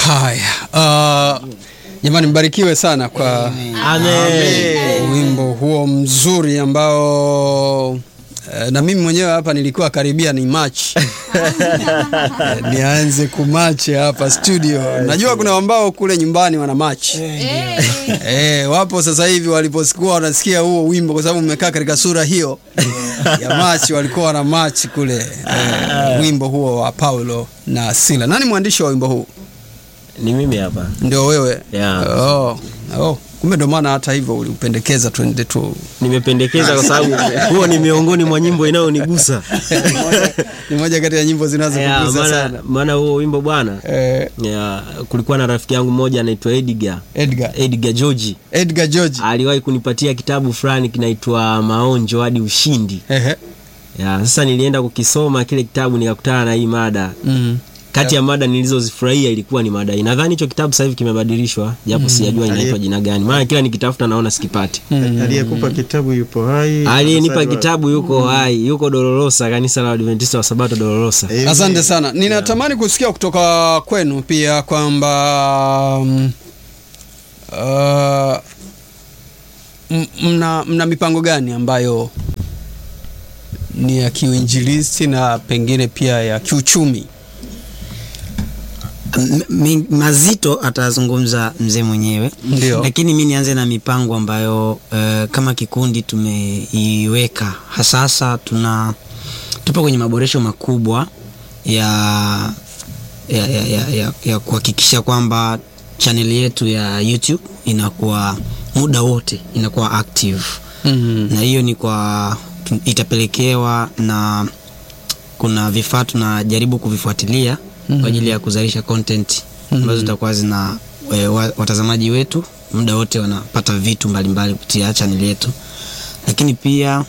Haya, uh, jamani, mbarikiwe sana kwa Amen. wimbo huo mzuri ambao eh, na mimi mwenyewe hapa nilikuwa karibia ni match Eh, nianze kumache hapa studio. Najua kuna ambao kule nyumbani wana match eh, wapo sasa hivi waliposikuwa wanasikia huo wimbo, kwa sababu mmekaa katika sura hiyo ya match, walikuwa wana match kule eh, wimbo huo wa Paulo na Sila. Nani mwandishi wa wimbo huu? Ni mimi hapa. Ndio wewe? Yeah. Oh, oh. Kumbe ndo maana hata hivyo uliupendekeza tuende tu Nimependekeza kwa sababu huo ni miongoni mwa nyimbo inayonigusa. ni moja kati ya nyimbo Yeah, zinazokugusa maana sana. maana huo wimbo bwana Eh, yeah, kulikuwa na rafiki yangu mmoja anaitwa Edgar Edgar Edgar George Edgar George. aliwahi kunipatia kitabu fulani kinaitwa Maonjo hadi Ushindi. Ehe. Ya, sasa nilienda kukisoma kile kitabu nikakutana na hii mada. Mm. Kati ya mada nilizozifurahia ilikuwa ni mada hii. Nadhani hicho kitabu sasa hivi kimebadilishwa japo sijajua inaitwa jina gani. Maana kila nikitafuta naona sikipati. aliyekupa kitabu yupo hai Aliyenipa Sasa- kitabu yuko hai, yuko Dolorosa, kanisa la Adventista wa Sabato Dolorosa. Amen. Asante sana. Ninatamani kusikia kutoka kwenu pia kwamba mm, uh, m- mna, mna mipango gani ambayo ni ya kiuinjilisti na pengine pia ya kiuchumi? M- mi- mazito atazungumza mzee mwenyewe Ndio. lakini mi nianze na mipango ambayo uh, kama kikundi tumeiweka hasasa tuna tupo kwenye maboresho makubwa ya ya, ya, ya, ya, ya kuhakikisha kwamba chaneli yetu ya youtube inakuwa muda wote inakuwa active Mm. na hiyo ni kwa tu- itapelekewa na kuna vifaa tunajaribu kuvifuatilia kwa ajili ya kuzalisha content ambazo zitakuwa zina e, wa- watazamaji wetu muda wote wanapata vitu mbalimbali kupitia channel yetu lakini pia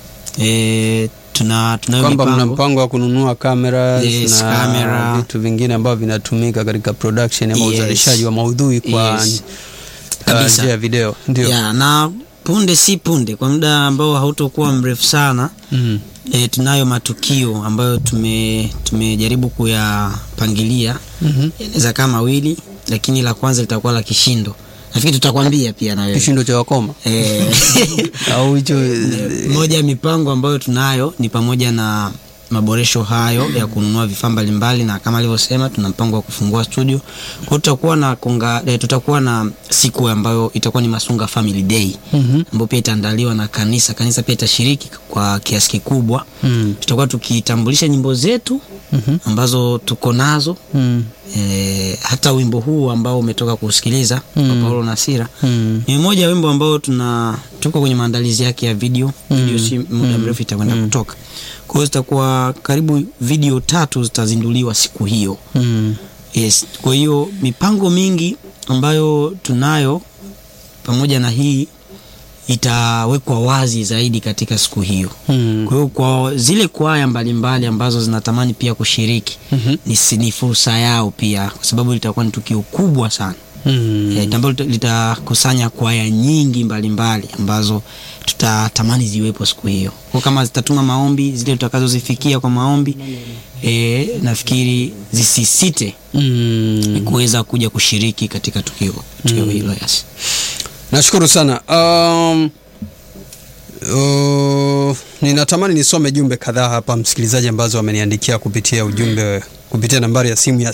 e, tuna tunayo kwamba mna mipango mpango wa kununua cameras Yes, na camera. vitu vingine ambavyo vinatumika katika production ama Yes. uzalishaji wa maudhui kwa Yes. uh, Kabisa. njia ya video ndio ya na punde si punde kwa muda ambao hautokuwa mrefu sana Mhm. e, tunayo matukio ambayo tume tumejaribu kuyapangilia Mhm. yanaweza kaa mawili lakini la kwanza litakuwa la kishindo nafikiri tutakwambia pia na wewe kishindo cha wakoma Eh, au hicho moja ya mipango ambayo tunayo ni pamoja na maboresho hayo ya kununua vifaa mbalimbali na kama alivyosema tuna mpango wa kufungua studio kwa hiyo tutakuwa na konga, eh, tutakuwa na siku ambayo itakuwa ni masunga family day Mhm. ambayo pia itaandaliwa na kanisa kanisa pia itashiriki kwa kiasi kikubwa Mm. tutakuwa tukitambulisha nyimbo zetu Mhm. ambazo tuko nazo Mm. e, hata wimbo huu ambao umetoka kusikiliza mm. wa Paulo na Sira Mm. ni mmoja ya wimbo ambao tuna tuko kwenye maandalizi yake ya video video si muda mrefu itakwenda kutoka kwa hiyo zitakuwa karibu video tatu zitazinduliwa siku hiyo Mm. yes kwa hiyo mipango mingi ambayo tunayo pamoja na hii itawekwa wazi zaidi katika siku hiyo Mm. kwa hiyo kwa zile kwaya mbalimbali ambazo zinatamani pia kushiriki Mhm. ni, si- ni fursa yao pia kwa sababu litakuwa ni tukio kubwa sana Mm. Eh, ambalo lita- litakusanya kwaya nyingi mbalimbali ambazo tutatamani ziwepo siku hiyo kwa kama zitatuma maombi zile tutakazozifikia kwa maombi e, nafikiri zisisite Mm. kuweza kuja kushiriki katika tukio tukio hilo yes. nashukuru sana um, uh, ninatamani nisome jumbe kadhaa hapa msikilizaji ambazo wameniandikia kupitia ujumbe kupitia nambari ya simu ya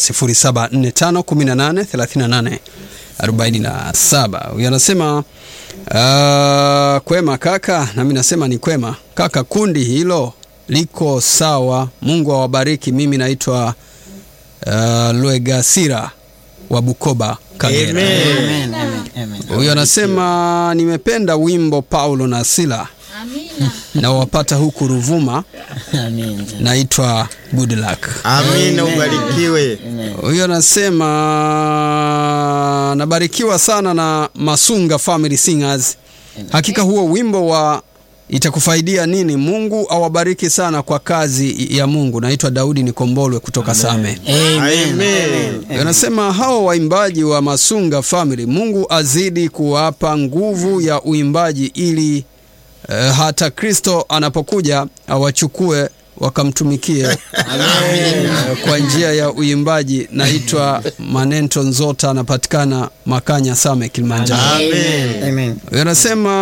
0745183847 huyu anasema uh, kwema kaka nami nasema ni kwema kaka kundi hilo liko sawa mungu awabariki mimi naitwa uh, lwegasira wa bukoba kagera Amen. Amen, amen, amen. huyu anasema nimependa wimbo paulo na sila Amina. na wapata huku ruvuma Amen. naitwa good luck amina ubarikiwe huyu anasema nabarikiwa sana na masunga family singers hakika huo wimbo wa itakufaidia nini mungu awabariki sana kwa kazi ya mungu naitwa daudi nikombolwe kutoka same Amen. Amen. anasema hao waimbaji wa masunga family mungu azidi kuwapa nguvu ya uimbaji ili uh, hata kristo anapokuja awachukue wakamtumikie eh, kwa njia ya uimbaji. Naitwa Manento Nzota, anapatikana Makanya Same, Kilimanjaro. Amen. Amen. Anasema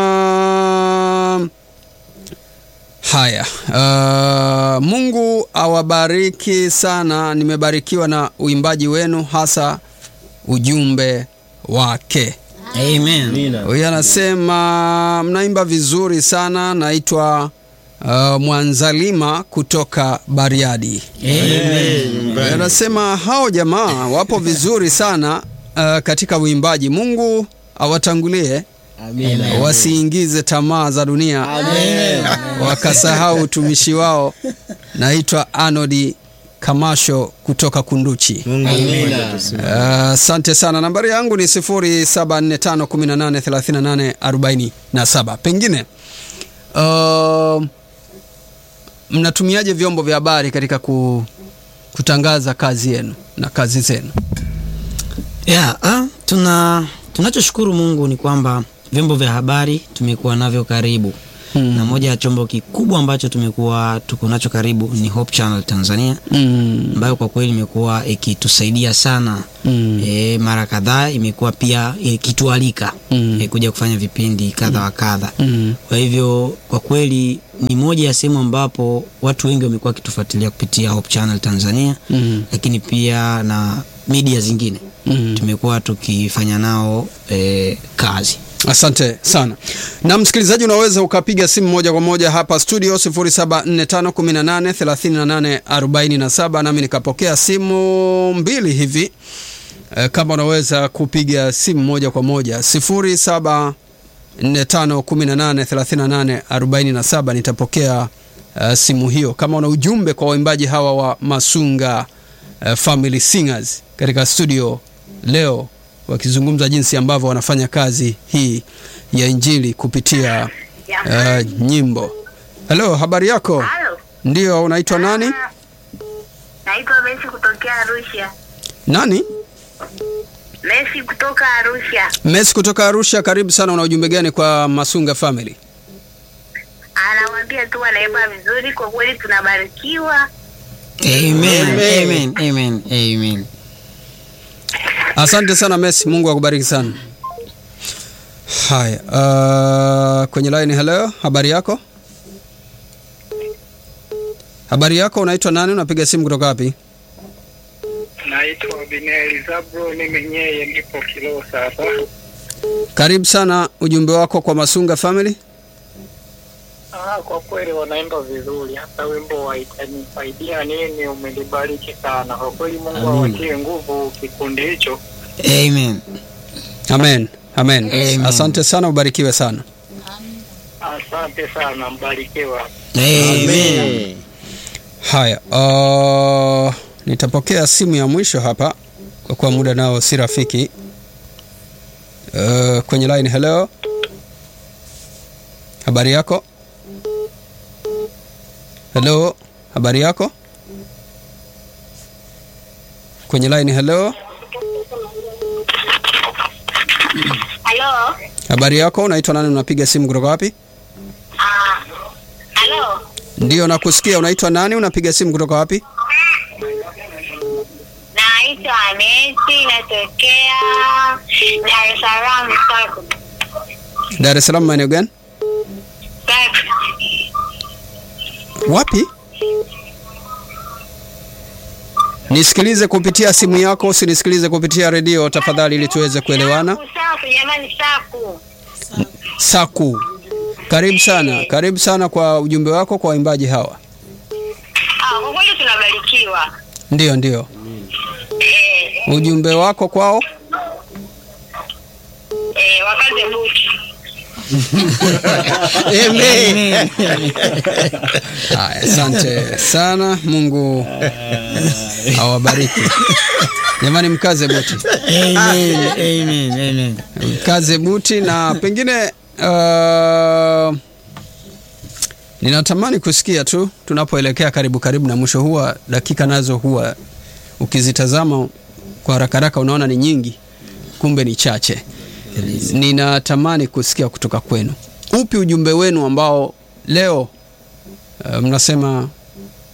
haya, uh, Mungu awabariki sana. Nimebarikiwa na uimbaji wenu, hasa ujumbe wake. Amen. Huyu anasema mnaimba vizuri sana. Naitwa uh, Mwanzalima kutoka Bariadi. Amen. Huyu Anasema hao jamaa wapo vizuri sana uh, katika uimbaji. Mungu awatangulie wasiingize tamaa za dunia wakasahau utumishi wao. Naitwa Anodi Kamasho kutoka Kunduchi. Mungu mmoja tusimame. Asante sana. Nambari yangu ni 0745183847. Pengine uh, mnatumiaje vyombo vya habari katika ku, kutangaza kazi yenu na kazi zenu? Yeah, ah, tuna tunachoshukuru Mungu ni kwamba vyombo vya habari tumekuwa navyo karibu Hmm. na moja ya chombo kikubwa ambacho tumekuwa tuko nacho karibu ni Hope Channel Tanzania Mm. ambayo kwa kweli imekuwa ikitusaidia sana Mm. e, mara kadhaa imekuwa pia ikitualika Mm. e, kuja kufanya vipindi kadha wa kadha Mm. kwa hivyo kwa kweli ni moja ya sehemu ambapo watu wengi wamekuwa wakitufuatilia kupitia Hope Channel Tanzania Mm. lakini pia na media zingine Mm. tumekuwa tukifanya nao e, kazi Asante sana. Na msikilizaji, unaweza ukapiga simu moja kwa moja hapa studio 0745183847 nami nikapokea simu mbili hivi e, kama unaweza kupiga simu moja kwa moja 0745183847 nitapokea uh, simu hiyo. Kama una ujumbe kwa waimbaji hawa wa Masunga uh, Family Singers katika studio leo wakizungumza jinsi ambavyo wanafanya kazi hii ya injili kupitia uh, nyimbo. Halo, habari yako? Halo. Ndio, unaitwa nani? Ah, Naitwa Messi kutokea Arusha. Nani? Messi kutoka Arusha. Messi kutoka Arusha. Karibu sana. Una ujumbe gani kwa Masunga Family? Anawaambia tu wanaimba vizuri, kwa kweli tunabarikiwa. amen, amen, amen, amen. Asante sana Messi, Mungu akubariki sana. Haya, uh, kwenye line. Hello, habari yako? Habari yako, unaitwa nani? Unapiga simu kutoka wapi? Naitwa Bineli Zabro, ni mwenyewe nipo Kiloo sasa. Karibu sana, ujumbe wako kwa Masunga Family. Ah, kwa kweli wanaimba vizuri, hata wimbo wa itanisaidia nini umenibariki sana kwa kweli. Mungu awatie nguvu kikundi hicho. Amen. Amen, amen. Amen. Asante sana, ubarikiwe sana. Asante sana, mbarikiwa. Amen. Amen. Haya, uh, nitapokea simu ya mwisho hapa kwa kuwa muda nao si rafiki. Uh, kwenye line. Hello, habari yako? Hello, habari yako? Kwenye line. Hello, Halo. habari yako? Unaitwa nani? Unapiga simu kutoka wapi? Ah. Halo. Ndio, nakusikia. Unaitwa nani? Unapiga simu kutoka wapi? Naitwa Messi, natokea Dar es Salaam Sako. Dar es Salaam, maeneo gani? Sako. Wapi? Nisikilize kupitia simu yako, usinisikilize kupitia redio tafadhali, ili tuweze kuelewana. Saku, Saku, jamani Saku. Saku, karibu sana, karibu sana kwa ujumbe wako kwa waimbaji hawa. Ah, kwa kweli tunabarikiwa. Ndio, ndio, Eh, ujumbe wako kwao. eh, wakaze buti. Amen. Haya, asante sana, Mungu awabariki. Jamani, mkaze buti, Amen. Amen. Amen. mkaze buti na pengine uh, ninatamani kusikia tu tunapoelekea karibu karibu na mwisho, huwa dakika nazo huwa ukizitazama kwa haraka haraka unaona ni nyingi, kumbe ni chache. Ninatamani kusikia kutoka kwenu, upi ujumbe wenu ambao leo uh, mnasema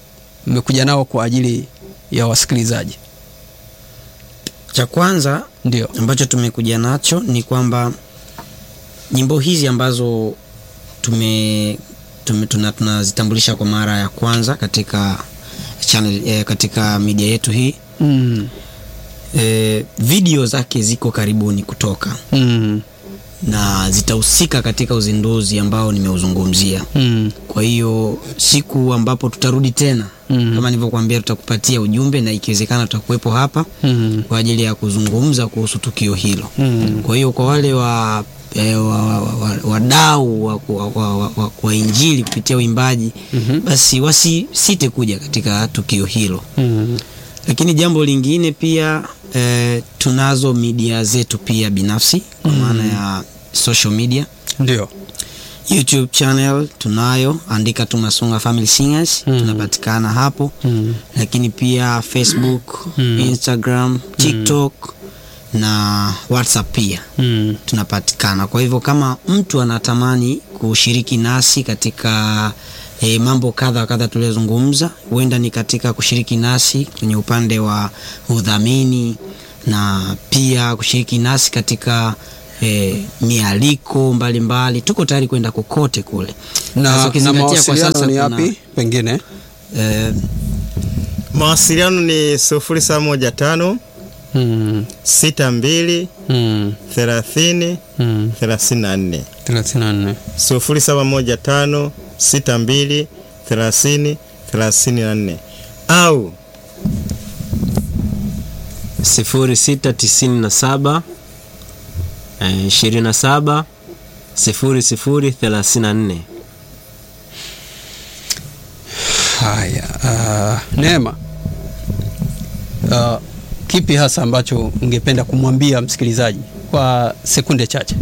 mmekuja nao kwa ajili ya wasikilizaji? cha kwanza Ndio. ambacho tumekuja nacho ni kwamba nyimbo hizi ambazo tume, tume tuna, tunazitambulisha kwa mara ya kwanza katika channel, eh, katika media yetu hii Mm. eh, video zake ziko karibuni kutoka Mm. na zitahusika katika uzinduzi ambao nimeuzungumzia Mm. kwa hiyo siku ambapo tutarudi tena Mm. kama nilivyokuambia tutakupatia ujumbe na ikiwezekana tutakuwepo hapa Mm. kwa ajili ya kuzungumza kuhusu tukio hilo Mm. kwa hiyo kwa wale wa eh, wa- wa- wa- wadau wa, wa, wa, wa, wa, wa injili kupitia uimbaji Mhm. basi wasisite kuja katika tukio hilo Mm. lakini jambo lingine pia eh, tunazo media zetu pia binafsi kwa maana ya social media Ndio. youtube channel tunayo andika tu masunga family singers Mm. tunapatikana hapo Mm. lakini pia facebook Mm. instagram tiktok na whatsapp pia Mm. tunapatikana kwa hivyo kama mtu anatamani kushiriki nasi katika e, mambo kadha wa kadha tuliyozungumza huenda ni katika kushiriki nasi kwenye upande wa udhamini na pia kushiriki nasi katika e, mialiko mbalimbali tuko tayari kwenda kokote kule Sasa Na, na ukizingatia kwa mawasiliano sasa ni kuna- yapi pengine? e, mawasiliano ni sufuri saba moja tano Mm. sita mbili Mm. thelathini Mm. thelathini na nne 34. sufuri saba moja tano sita mbili thelathini thelathini na nne au sifuri sita tisini na saba eh, ishirini na saba sifuri sifuri thelathini na nne Haya, uh, Neema, uh, kipi hasa ambacho ungependa kumwambia msikilizaji kwa sekunde chache?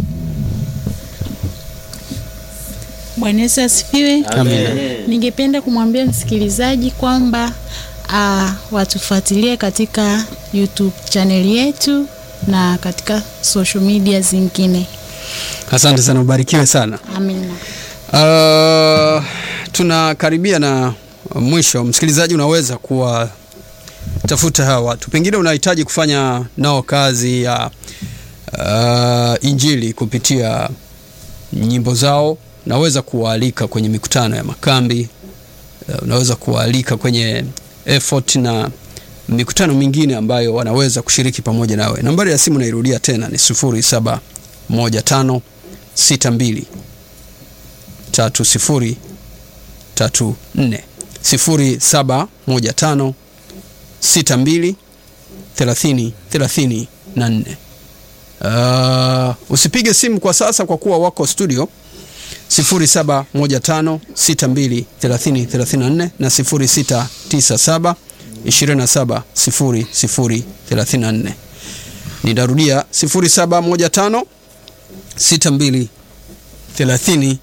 Bwana Yesu asifiwe. Amina. Ningependa kumwambia msikilizaji kwamba uh, watufuatilie katika YouTube channel yetu na katika social media zingine. Asante sana, ubarikiwe sana. Amina. Uh, tunakaribia na mwisho. Msikilizaji, unaweza kuwatafuta hawa watu, pengine unahitaji kufanya nao kazi ya uh, injili kupitia nyimbo zao. Unaweza kuwaalika kwenye mikutano ya makambi, uh, unaweza kuwaalika kwenye effort na mikutano mingine ambayo wanaweza kushiriki pamoja nawe. Nambari ya simu nairudia tena ni 0715 62 tatu sifuri tatu nne sifuri saba moja tano sita mbili thelathini thelathini na nne. Uh, usipige simu kwa sasa kwa kuwa wako studio 0715623034 na 0697270034. Nitarudia 0715 62 30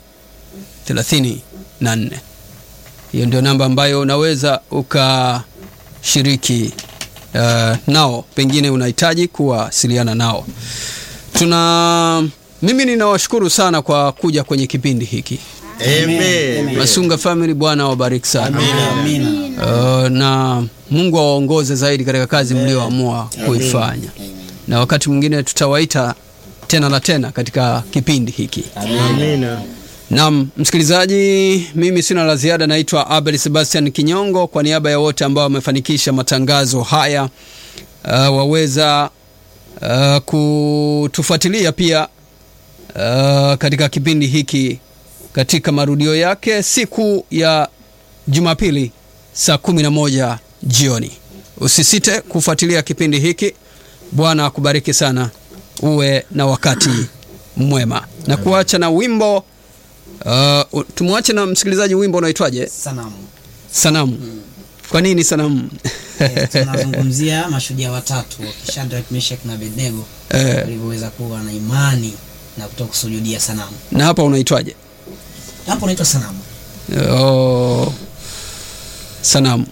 34. Hiyo ndio namba ambayo unaweza ukashiriki uh, nao, pengine unahitaji kuwasiliana nao. Tuna mimi ninawashukuru sana kwa kuja kwenye kipindi hiki. Amen. Masunga Family, Bwana awabariki sana. amina Uh, na Mungu awaongoze zaidi katika kazi mlioamua kuifanya, na wakati mwingine tutawaita tena na tena katika kipindi hiki. Amina. Naam, msikilizaji, mimi sina la ziada. Naitwa Abel Sebastian Kinyongo, kwa niaba ya wote ambao wamefanikisha matangazo haya. Uh, waweza uh, kutufuatilia pia uh, katika kipindi hiki katika marudio yake siku ya Jumapili saa kumi na moja jioni. Usisite kufuatilia kipindi hiki. Bwana akubariki sana, uwe na wakati mwema, na kuacha na wimbo Uh, tumwache na msikilizaji, wimbo unaitwaje? sanamu Sanamu. Kwa nini sanamu? Eh, tunazungumzia mashujaa watatu Shadrach, Meshach na Abednego Eh, walivyoweza kuwa na imani na kutoka kusujudia sanamu. na hapa unaitwaje? Hapo naitwa sanamu. Oh, sanamu.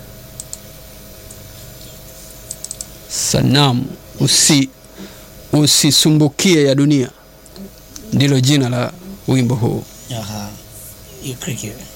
Sanamu. Usi usisumbukie ya dunia, ndilo jina la wimbo huu. Aha. Hiyo cricket.